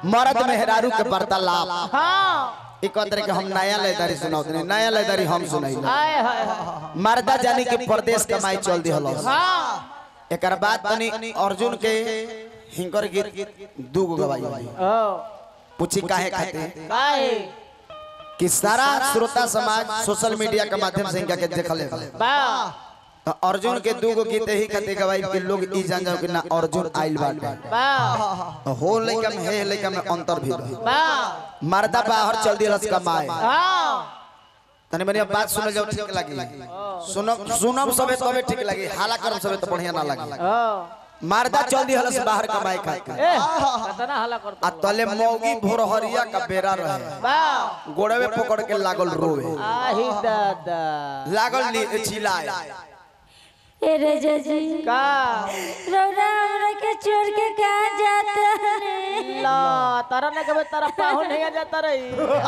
मर्द मेहरारू के वार्तालाप हाँ एक तरह के हम नया लेदारी सुनाओ नया लेदारी हम सुनाई हाय हाय हाय मर्दा जानी के प्रदेश कमाई चल दी हलो हाँ एकर बाद तनी अर्जुन के हिंकर गीत दू गो गवाई होई। ओ पूछी काहे खाते काहे कि सारा श्रोता समाज सोशल मीडिया के माध्यम से इनका के देखले बा तो अर्जुन के दू गो गीत ही खाते गवाई के लोग ई जान जाओ कि ना अर्जुन आइल बाटे बा तो हो लइका में हे लइका में अंतर भी रहे बा मर्दा बाहर चल दी रस कमाए हाँ तनी मनी बात सुन जाओ ठीक लगी सुनब सुनब सबे तबे ठीक लगी हाला करब सबे तो बढ़िया ना लगी ओ मर्दा चल दी हलस बाहर कमाए खातिर ए कितना हल्ला करता आ तले मौगी भोरहरिया का बेरा रहे बा गोड़वे पकड़ के लागल रोवे आही दादा लागल नी चिल्लाए ए रजा जी का रौरा हमरा के छोड़ के कहाँ जाता है ला तारा ने कभी तारा पाहुन नहीं जाता रही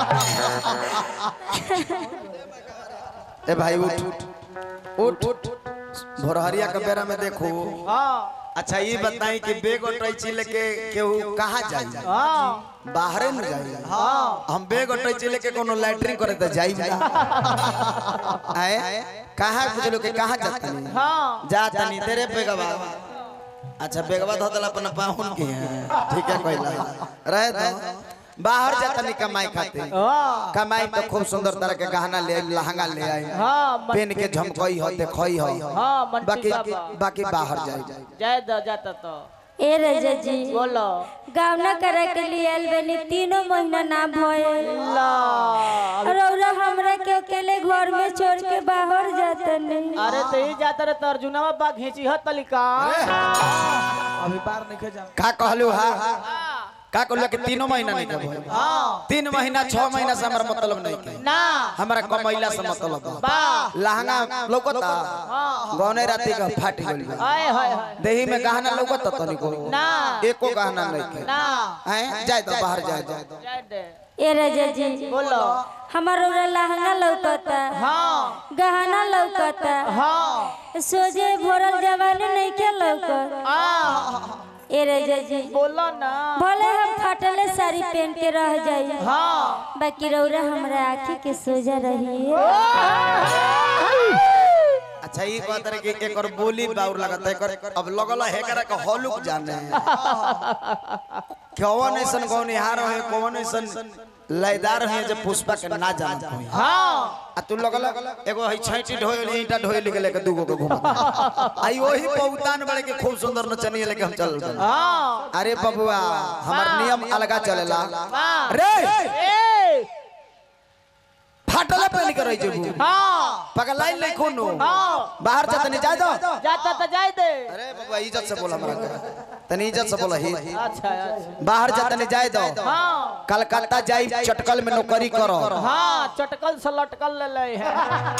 ए भाई उठ उठ उठ भोरहरिया का बेरा में देखो हाँ अच्छा ये बताई कि बेग और टैची लेके केहू कहाँ जाई हाँ बाहरे न जाई हाँ हम बेग और टैची लेके कोनो लैट्रिन करे तो जाई जा आए कहाँ कुछ लोग के कहाँ जाता नहीं हाँ जाता नहीं तेरे बेगवा अच्छा बेगवा धो दला अपन पाहुन के हैं। ठीक है कहला रहे तो बाहर जाता नहीं कमाई खाते हाँ कमाई तो खूब सुंदर तरह के गहना ले आई लहंगा ले आई हाँ मन- पेन के झमकई हो देखई हो हाँ मंटी बाकी बाबा बाकी बाहर जाए जाए दो जाता तो ए रजा जी बोलो गावना करे के लिए आइल बनी तीनों महीना ना भइल ला रौरा हमरा के अकेले घर में छोड़ के बाहर जाता नहीं अरे तो ही जाता रे तो अर्जुनवा बा घींची हत तलिका अभी बाहर नहीं जा का कहलू हा का कहलू कि तीनों महीना नहीं कब हाँ तीन महीना छह महीना से हमारा मतलब नहीं के ना हमारा कमैला से मतलब बा। बा लहंगा लौकता गौने राती का फाट गइल बा। हाय हाय हाय देही में गहना लौकता तनिको ना एको गहना नहीं के ना हैं जाए तो बाहर जाए तो जाए दे ए रजा जी बोलो हमार रौरा लहंगा लौकता हाँ गहना लौकता हाँ सोझे भरल जवानी नहीं के लौकत हाँ ए रजा जी बोलो ना भले हम फाटले साड़ी पहन के रह जाई हाँ बाकी रौरा हमरा आँखी के सोजा रही अच्छा ये बात है कि एक और बोली बाउर लगता है एकर अब लगल है करा के हॉलुक जाने कौन ऐसन कौन हार है कौन ऐसन लयदार है जब पुष्पा के ना जानत होई हाँ आ तू लगल एगो है छैटी ढोयल ईटा ढोयल लेके लेके दूगो के घुमा आई वही पौतान बड़े के खूब सुंदर नचनिया लेके हम चल चल हाँ अरे बबुआ हमार नियम अलगा चलेला हाँ रे ए फाटले पहन के रही जेबू हाँ पगलाइन नहीं कोनो हाँ बाहर जा तनी जा दो जाता तो जाए दे अरे बबुआ इज्जत से बोला हमरा के तनी इज्जत से बोला ही अच्छा अच्छा बाहर जा तनी जाए दो हाँ कलकत्ता जाई चटकल में नौकरी करो हाँ चटकल से लटकल ले ले है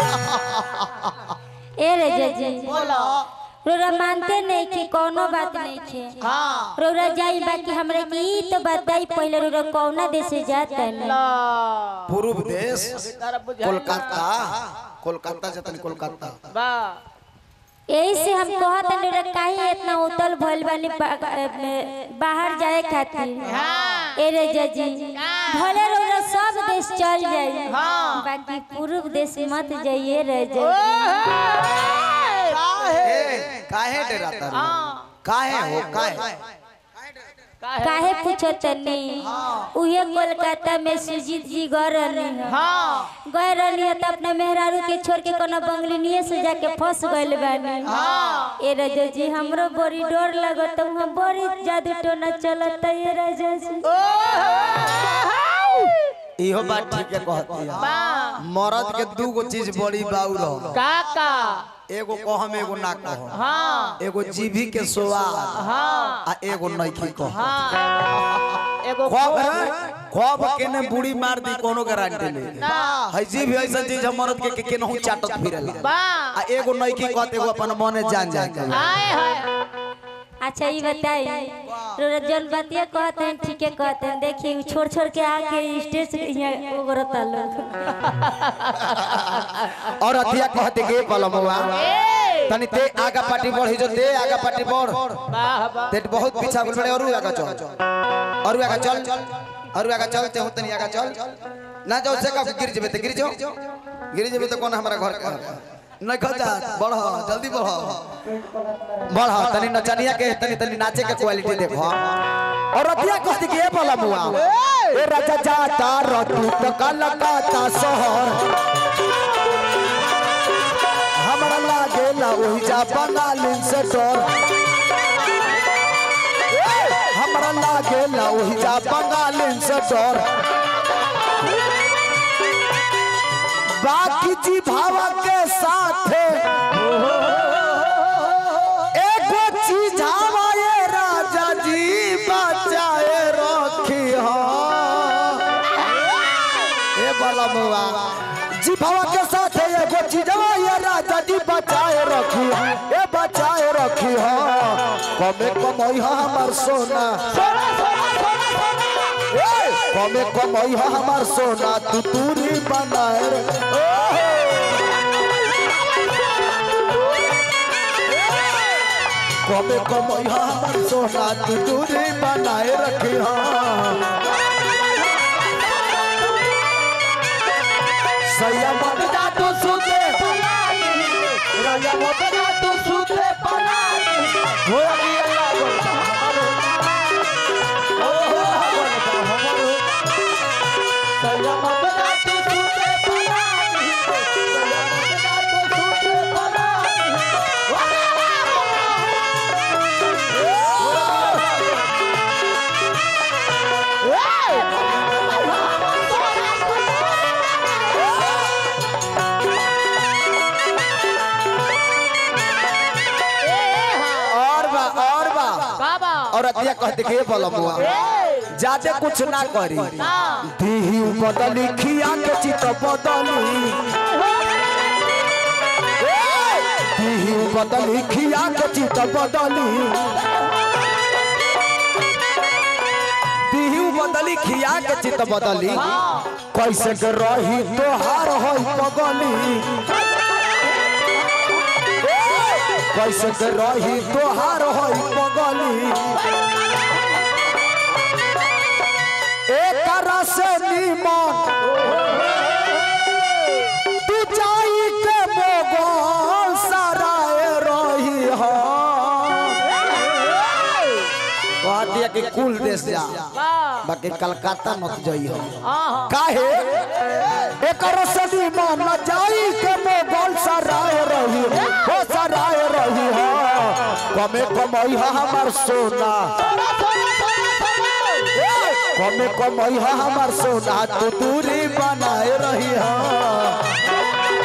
ए रजा जी बोलो रौरा मानते नहीं कि कोनो बात नहीं थे हाँ रौरा जाई बाकी हमरा के ई तो बताई पहले रौरा कौना देश से जाता नहीं ला पूर्व देश तारा बुझाई कोलकाता कोलकाता जतन कोलकाता बा यही से हम कहत हन रौरा काहे इतना उतल भइल बानी बा- में बाहर जाए खातिर हाँ ए रजा जी भले रौरा सब देश चल जाई हाँ। बाकी पूर्व देश मत जाइए रजा जी ए काहे डराता रे काहे हो काहे काहे पूछो तनी उहे कोलकाता में सुजीत जी गए रहनी है हाँ गए रहनी है तो अपने मेहरारू के छोड़ के कोनो बंगलिनिए से जाके फंस गइल बानी हाँ ए राजा जी हमरो बड़ी डर लगत हम बड़ी जादू टोना चलत ये राजा जी इहो बात ठीक है कहती है बा मर्द के दू गो चीज बड़ी बाउर हो काका एगो कहम एगो ना कहम हाँ एगो जीभी के स्वाद हाँ आ एगो नइखी कह हाँ एगो खब खब के ने बुढ़ी मार दी कोनो गारंटी नहीं ना है जीभ ऐसा चीज हम मर्द के के केनहू चाटत फिरेला बा आ एगो नइखी कहत एगो अपन मने जान जाए आए है अच्छा ये बताई रोरा जन बतिया कहते हैं ठीक है कहते हैं देखिए छोड़ छोड़ के आके स्टेज से यहाँ उगरता लोग और अथिया कहते के पलमवा ए तनी ते आगा पार्टी बढ़ी जो ते आगा पार्टी बढ़ वाह वाह ते बहुत पीछा बोल बड़े और आगा चल और आगा चल और आगा चल ते तनी आगा चल ना जाओ से का गिर जेबे ते गिर जाओ गिर जेबे तो कौन हमारा घर का नहीं खचा बढ़ जल्दी बढ़ बढ़ तनी नचनिया के तनी तनी नाचे के क्वालिटी देखो और रतिया कहती कि ए बोला मुआ ए राजा जाता रतु तो कलकत्ता शहर हमरा लागेला ओही जा बंगालिन से डर हमरा लागेला ओही जा बंगालिन से डर बाकी जी भावा के साथ एगो चीज हमारे राजा जी बचाए रखी ए बाला मुआ जी भावा के साथ एगो चीज ये राजा जी बचाए रखी ए बचाए रखी हो कमे कमई हमर सोना ए, कमे कमई हमर सोना तू दूरी बनाए रे। कमे कमई हमर सोना तू दूरी बनाए रखी सैया मत जा तू सुते राजा मोतरा तू सूते पना हो अभी अल्लाह बोलता हमारो ओ अल्लाह बोलता हमारो राजा मोतरा तू सूते पना राजा मोतरा तू सूते पना और बा और बा बाबा और अतिया कहते के बलमुआ ज्यादा कुछ ना करी दीही बदली खिया के चित बदली दीही बदली खिया के चित बदली दीही बदली खिया के चित बदली कैसे के रही तोहार होई पगली कैसे के रही तोहार होई पगली एक से नीमन तू जाई के मोगल सराय रही हो कह दिया कि कुल देश जा बाकी कलकत्ता मत जाई हो काहे एकर सदी मन जाई के मोगल सराय रही हो सराय रही हो कमे कमई हा हमर सोना कमे कमई हा हमर सोना तू दूरी बनाए रही हो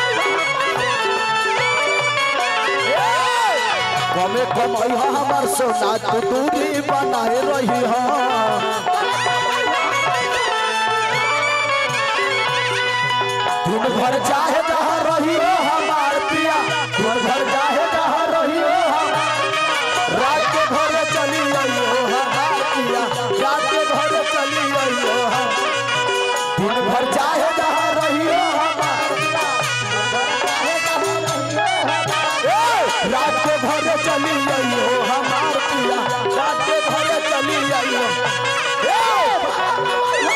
कमे कमई हा हमर सोना तू दूरी बनाए रही हो दिन भर चाहे जहाँ रही हो हमार पिया दिन भर चाहे जहाँ रही हो हम रात के भर चली आइयो हमार पिया रात के भर चली आइयो हम दिन भर चाहे जहाँ रही हो हमार ए, रात के भर चली आइयो हमार पिया रात के भर चली आइयो ए,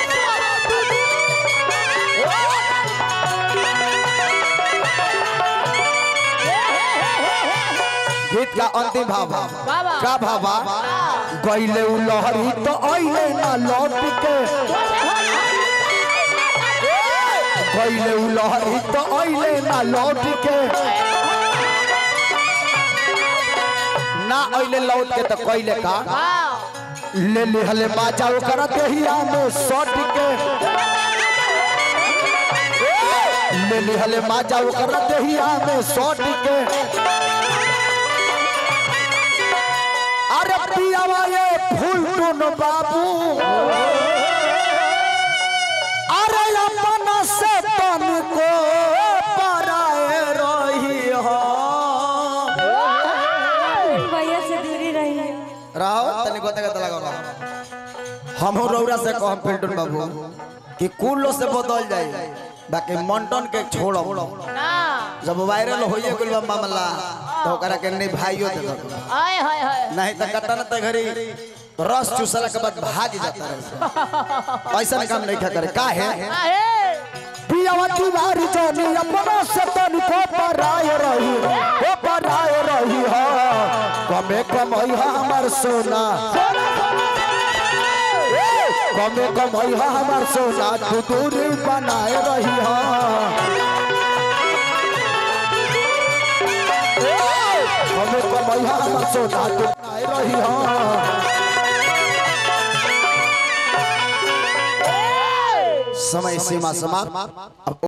गीत का अंतिम भाव बाबा। का भावा गईले उ लहरी तो अइले ना लौट के गईले उ लहरी तो अइले ना लौट के ना अइले लौट के तो कइले का ले लिहले बाजा ओकरा देहिया में सट के ले लिहले बाजा ओकरा देहिया में सट के अरे पियावा ये फूल टून बाबू अरे अपन से तन को पराए रही हो भैया से दूरी रही राहो तनी गोते गोते लगाओ हम रौरा से कहम फिल्टन बाबू कि कुल से बदल जाए बाकी मंटन के छोड़ो ना जब वायरल होइए गेल बा मामला तो ओकरा के नहीं भाइयो देलक आय हाय हाय नहीं तो कटन त घरी रस चूसला के बाद भाग जाता रहे ऐसा काम नहीं खा करे का है अरे पियावती बारी जानी अपना से तनिको पराय रही ओ पराय रही हा कमे कमई हा हमर सोना ए, कमे कमई हा हमर सोना तू दूरी बनाए रही हा ए, कमे कमई हा हमर सोना तू बनाए रही हा समय सीमा समाप्त अब